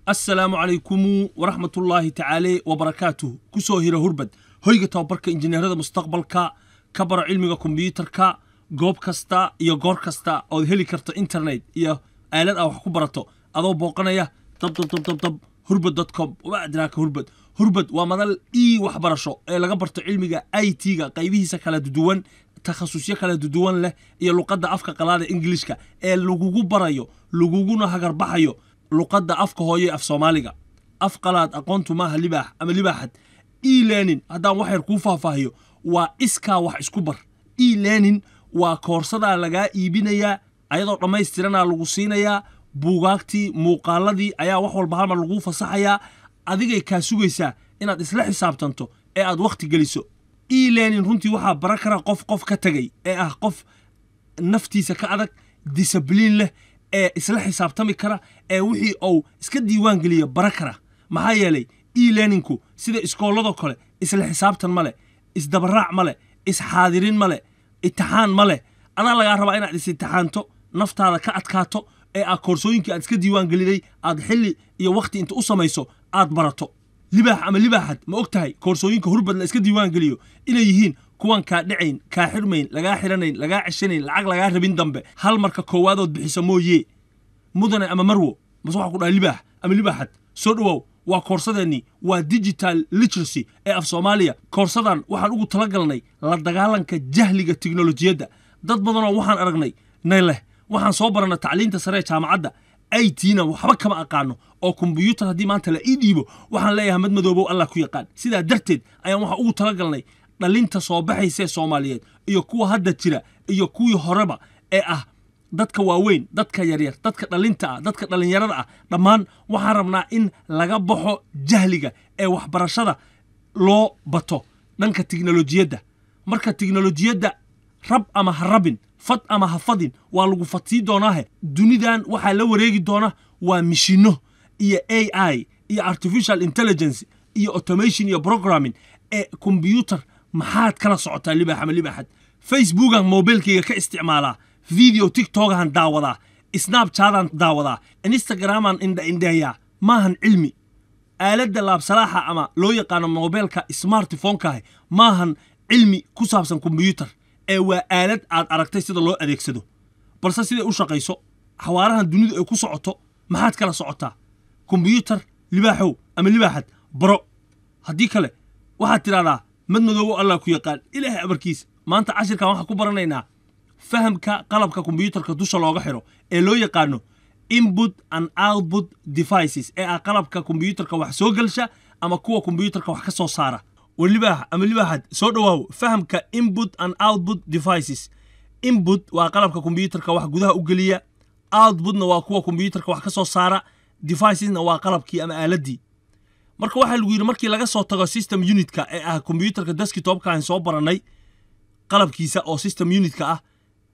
assalaamu calaykumu waraxmatullaahi tacaale wabarakaatuh ku soo hira hurbad hoyga tababarka injineerada mustaqbalka ka baro cilmiga kombiyuutarka goob kasta iyo goor kasta ood heli karto internet iyo aalad ah wax ku barato adoo booqanaya dabdabdabdabdab hurbad com uma adraaka hurbad hurbad waa madal ii waxbarasho ee laga barto cilmiga i t-ga qaybihiisa kala duwan takhasusyo kala duwan leh iyo luqadda afka qalaada ingilishka ee lagugu barayo laguguna hagarbaxayo luqadda afka hooye af soomaaliga af qalaad aqoontu maaha libaax ama libaaxad e learning haddaan wax yar kuu faahfaahiyo waa iskaa wax isku bar e learning waa koorsadaa lagaa iibinayaa ayadoo dhammaystiranaa lagu siinayaa buugaagtii muuqaaladii ayaa wax walba halmar laguu fasaxayaa adigay kaa sugaysaa inaad isla xisaabtanto ee aad wakhti geliso e learning runtii waxaa bara kara qof qof ka tegay ee ah qof naftiisa ka adag disabliin leh ee isla xisaabtami kara ee wixii uu iska diiwaan geliya bara kara maxaa yeelay e learningku sida iskooladoo kale isla xisaabtan ma leh isdabaraac ma leh isxaadirin ma leh itixaan ma leh adaa lagaa rabaa inaad is itixaanto naftaada ka adkaato ee aad koorsooyinkii aad iska diiwaan geliday aad xilli iyo wakhti inta u samayso aad barato libaax ama libaaxad ma og tahay koorsooyinka hurbad la iska diiwaan geliyo inay yihiin kuwan kaa dhacayn kaa xirmayn lagaa xiranayn lagaa ceshanayn lacag lagaa rabin dambe hal marka koowaadood bixiso mooye mudane ama marwo mase waxaa ku dhahay libaax ama libaaxad soo dhowow waa koorsadeennii waa digital literacy ee af soomaaliya koorsadan waxaan ugu talagalnay la dagaalanka jahliga tiknolojiyadda dad badanoo waxaan aragnay nay leh waxaan soo barana tacliinta sare ee jaamacadda i t-na waxba kama aqaano oo kombiyuutar haddii maanta la ii dhiibo waxaan leeyahay mad madoobow allah ku yaqaan sidaa darteed ayaan waxaa ugu talagalnay dhalinta soo baxaysee soomaaliyeed iyo kuwa hadda jira iyo kuwii horeba ee ah dadka waaweyn dadka yaryar dadka dhalinta ah dadka dhallinyarada ah dhammaan waxaan rabnaa in laga baxo jahliga ee waxbarashada loo bato dhanka tiknolojiyadda marka tiknolojiyadda rab ama ha rabin fad ama ha fadin waa lagu fadsii doonaahe dunidan waxaa la wareegi doona waa mishino iyo a i iyo artificial intelligence iyo automation iyo programming ee kombyuutar maxaad kala socotaa libaax ama libaaxad facebookan mobilkayga ka isticmaalaa video tiktokahan daawadaa snabchadan daawadaa instagraman indhaindheeyaa maahan cilmi aaladda laabsalaaxa ama loo yaqaano mobilka smartphonekaah maahan cilmi ku saabsan kombyuutar ee waa aalad aad aragtay sida loo adeegsado balse siday u shaqayso xawaarahan dunidu ay ku socoto maxaad kala socotaa kombyuutar libaaxow ama libaaxad baro haddii kale waxaad tidhahdaa mad madoobo allah ku yaqaan ilaahay amarkiisa maanta cashirkan waxaan ku baranaynaa fahamka qalabka kombyuutarka dusha looga xiro ee loo yaqaano input and output devices ee ah qalabka kombyuutarka wax soo gelsha ama kuwa kombyuutarka wax ka soo saara war libaax ama libaaxad soo dhowaaw fahamka input and output devices input waa qalabka kombyuutarka wax gudaha u geliya outputna waa kuwa kombyuutarka wax ka soo saara devicesna waa qalabkii ama aaladdii marka waxaa lagu yidhi markii laga soo tago system unitka ee ah kombyuutarka deskitopka aan soo barannay qalabkiisa oo system unitka ah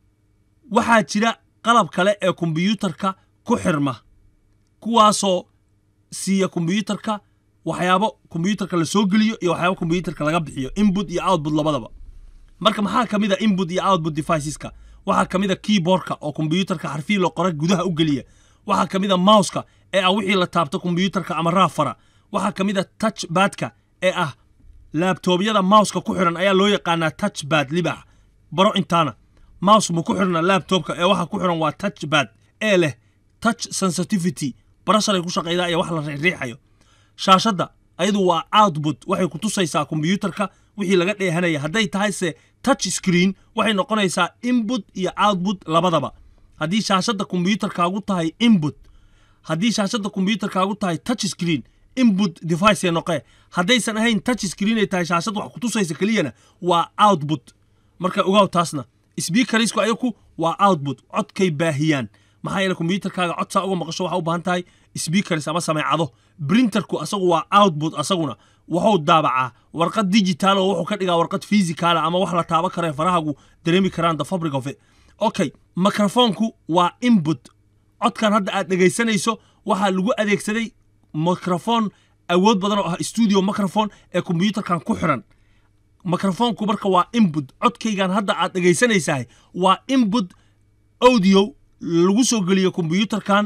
waxaa jira qalab kale ee kombyuutarka ku xirma kuwaasoo siiya kombyuutarka waxyaabo kombyuutarka la soo geliyo iyo waxyaabo kombyuutarka laga bixiyo input iyo output labadaba marka maxaa ka mid a input iyo output deviceska waxaa ka mid a keyboardka oo kombyuutarka xarfii la qora gudaha u geliya waxaa ka mid a mouska ee ah wixii la taabto kombyuutarka ama raafara waxaa ka mid a touch badka ee ah laabtoobyada mouska ku xiran ayaa loo yaqaanaa touch bad libaax baro intaana mouse ma ku xirna laabtobka ee waxa ku xiran waa touch bad ee leh touch sensitivity barasharay ku shaqaydaa iyo wax la riixriixayo shaashadda ayadu waa output waxay ku tusaysaa kombyuutarka wixii laga dheehanaya hadday tahay se touch screen waxay noqonaysaa input iyo output labadaba haddii shaashadda kombyuutarkaagu tahay input haddii shaashadda kombyuutarkaagu tahay touch screen input device noqee haddaysan ahayn touch screen ay tahay shaashad wax ku tusaysa keliyana waa output marka ogaaw taasna sbiikarisku ayaku waa output codkay baahiyaan maxaa yeele kombyuutarkaaga cod saa uga maqasho waxaa u baahan tahay sbiikaris ama sameecado brinterku asagu waa output asaguna wuxuu daabacaa warqad digital oo wuxuu ka dhigaa warqad physicala ama wax la taaba kare farahagu dareemi karaan the fabric of it okay microfonku waa input codkan hadda aad dhegaysanayso waxaa lagu adeegsaday microfon awood badan oo ah studio microfon ee kombyuutarkan ku xiran microfonku marka waa input codkaygan hadda aad dhegaysanaysahay waa input audio lagu soo geliyo kombyuutarkan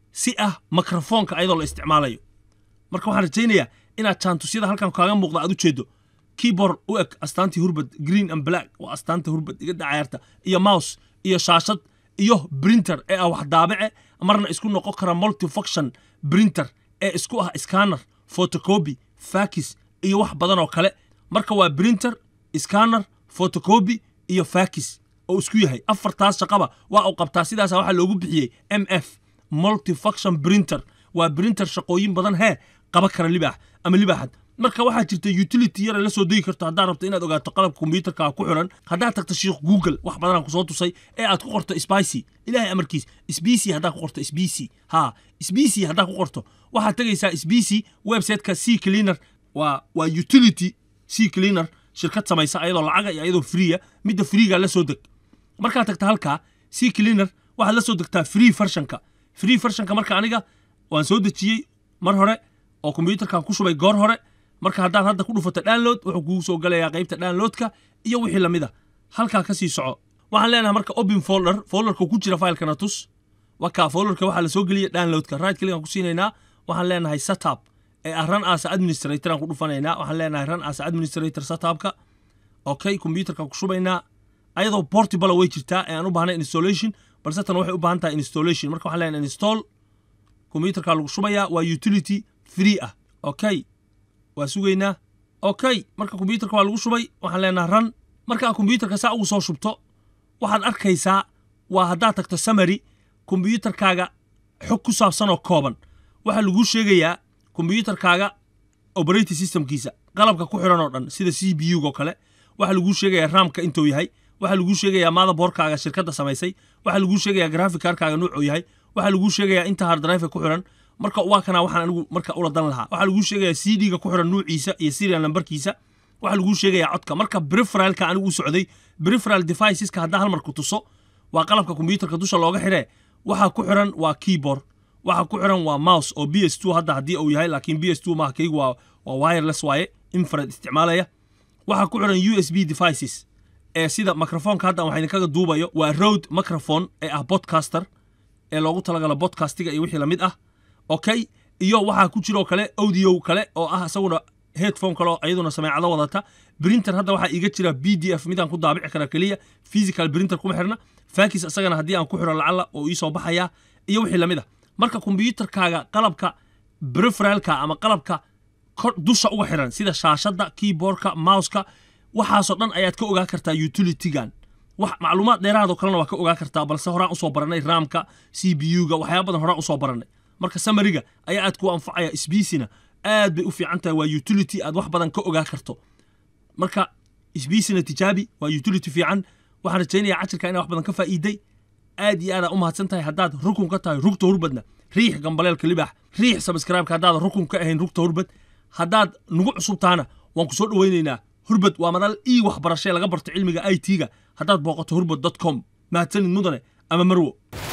si ah mikrofoonka ayadoo la isticmaalayo marka waxaan rajaynayaa inaad jaantusyada halkan kaaga muuqda aad u jeedo keyboard u eg astaantii hurbad green and black waa astaanta hurbad iga dhacayrta iyo mouse iyo shaashad iyo printer ee ah wax daabace marna isku noqon kara multifunction printer ee isku ah scanner photocopy fakis iyo wax badan oo kale marka waa printer scanner photocopy iyo fakis oo isku yahay afartaas shaqaba waa uu qabtaa sidaasa waxaa loogu bixiyey m f multifunction printer waa printer shaqooyin badan hee qaba kara libaax ama libaaxad marka waxaa jirta utility yar la soo degi karto haddaad rabto inaad ogaato qalabka kombiyuutarka ku xiran haddaad tagto shiikh google wax badanaan kusoo tusay ee aad ku qorto spicy ilaahay amarkiis sbc haddaad ku qorto sbc ha sbc haddaad ku qorto waxaad tegaysaa sbc websiteka c cleaner waa waa utility c cleaner shirkad samaysa ayadoo lacaga iyo ayadoo freeya midda freega la soo deg markaad tagta halkaa c cleaner waxaad la soo degtaa free versionka free versionka marka aniga waan soo dejiyey mar hore oo kombiyuutarkan ku shubay goor hore marka haddaad hadda ku dhufato download wuxuu kugu soo galayaa qaybta downloadka iyo wixii lamid a halkaa ka sii soco waxaan leenahay marka open folder folderka ku jira filekana tus wakaa folderka waxaa la soo geliya downloadka right click ku siinaynaa waxaan leenahay setup ee ah run as administrator aan ku dhufanaynaa waxaan leenahay run as administrator setupka okay kombiyuutarka ku shubaynaa ayadoo portable way jirtaa ee aan u baahnay installation balse tan waxay u baahan tahay installation marka waxaan leenahay install kombiyuutarka lagu shubayaa waa utility free ah okay waa sugaynaa okay marka kombiyuutarka waa lagu shubay waxaan leenahay run markaa kombiyuutarka saa ugu soo shubto waxaad arkaysaa waa haddaad tagto samary kombiyuutarkaaga xog ku saabsan oo kooban waxaa laguu sheegayaa kombiyuutarkaaga operating systemkiisa qalabka ku xiran oo dhan sida c b u oo kale waxaa laguu sheegayaa raamka intuu yahay waxaa laguu sheegayaa motherboardkaaga shirkadda samaysay waxaa laguu sheegayaa graphic cardkaaga nuucuu yahay waxaa laguu sheegayaa inta hard drive ku xiran marka waa kana waxaan anigu marka ula dan lahaa waxaa laguu sheegayaa c d-ga ku xiran nuuciisa iyo serial numberkiisa waxaa laguu sheegayaa codka marka preferalka anigu u socday preferal deviceska haddaa hal mar ku tuso waa qalabka kombiyuutarka dusha looga xiree waxaa ku xiran waa keyboard waxaa ku xiran waa mouse oo b s two hadda haddii uu yahay laakiin b s two maaha kaygu waa waa wireless waaye infrared isticmaalaya waxaa ku xiran u s b devices ee sida microfonka hadda waxaa idinkaga duubayo waa road microphone ee ah podcaster ee loogu talagalo podcastiga iyo wixii lamid ah okay iyo waxaa ku jiroo kale audio kale oo ah isaguna headphone kale oo iyaduna sameecado wadata printer hadda waxaa iiga jira b d f midaan ku daabici kara keliya physical printer kuma xirna fakis isagana haddii aan ku xiro lacala oo iisoo baxaya iyo wixii lamid ah marka kombiyuutarkaaga qalabka preferalka ama qalabka dusha uga xiran sida shaashadda keyboardka mouseka waxaasoo dhan ayaad ka ogaa kartaa utilitygan wax macluumaad dheeraadoo kalena waa ka ogaa kartaa balse horaan usoo baranay raamka c b u-ga waxyaaba badan horaan usoo baranay marka samariga ayaa aad kuu anfacaya sbcina aad bay u fiican tahay waa utility aad wax badan ka ogaa karto marka sbcina tijaabi waa utility fiican waxaan rajaynayaa cashirka inaa wax badan ka faa'iiday aad iyo aadaa u mahadsan tahay haddaad rukun ka tahay rugta hurbadna riix gambaleelka libaax riix sabskraibka haddaad rukun ka ahayn rugta hurbad haddaad nagu cusubtaana waan ku soo dhowaynaynaa hurbad waa madal ii waxbarashee laga barto cilmiga i t-ga haddaad booqato hurbad dot com mahadsanid mudane ama marwo